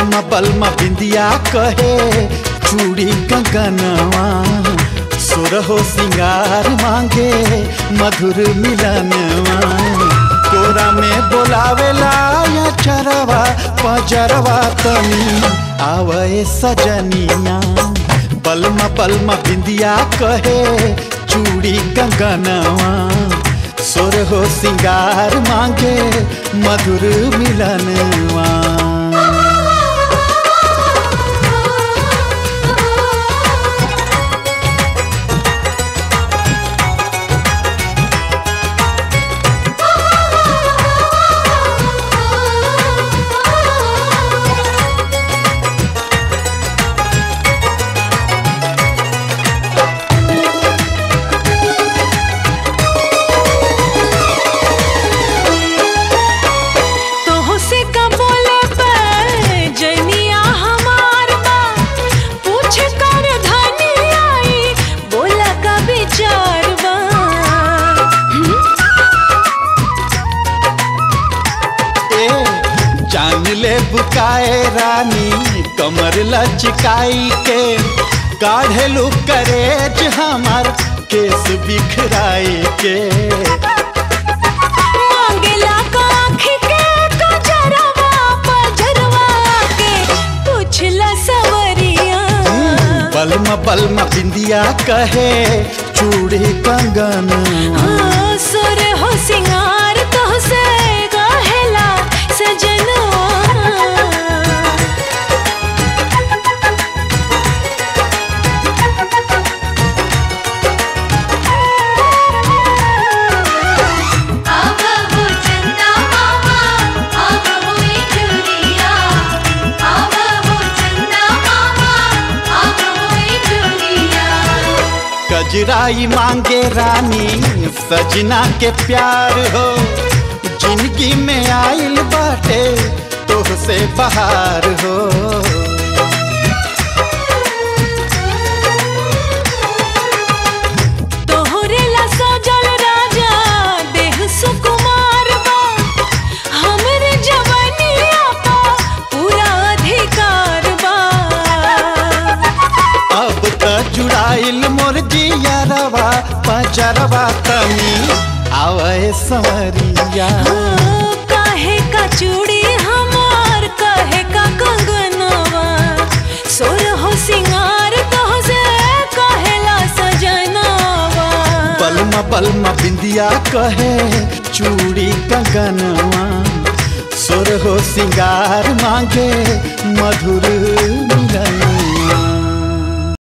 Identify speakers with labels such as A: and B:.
A: बलमा बलमा बिंदिया कहे चूड़ी कंगनवा सुरहो सिंगार मांगे मधुर मिलनवा कोरा में बोलावेला या चरवा पजरवा तनी आवे सजनिया बलमा बलमा बिंदिया कहे चूड़ी कंगनवा सुर हो सिंगार मांगे मधुर मिलनवा
B: तोह से का बोले पर जनिया हमार बा पूछ कर धनी आई बोला का विचार बा
A: ए जान ले बुकाए रानी कमर लचकाई के काढ़ेलू करेज हमार केस बिखराई के
B: मांगेला का आँखी के कजरवा पजरवा के पूछला सवरिया
A: बलमा बलमा बिंदिया कहे चूड़ी कंगन
B: हाँ, सुर हो सिंगार तो से गहेला सजनवा
C: आव हो चंदा मामा आव होई चुरिया आव हो चंदा मामा आव होई चुरिया
A: कजराई मांगे रानी सजना के प्यार हो जिंदगी में आइल बाटे तोह से बहार हो
B: तोहरे ला सजल राजा देह सुकुमार बा हमरे जवनिया पा पूरा अधिकार बा
A: अब त जुड़ाइल मोर जियरवा पजरवा तनी आवे संवरिया
B: हाँ, काहे का चूड़ी हमार काहे का कंगनवा सोर हो सिंगार तो से कहेला सजनवा
A: बलमा बलमा बिंदिया कहे चूड़ी कंगनवा सुर हो सिंगार मांगे मधुर मिलनवा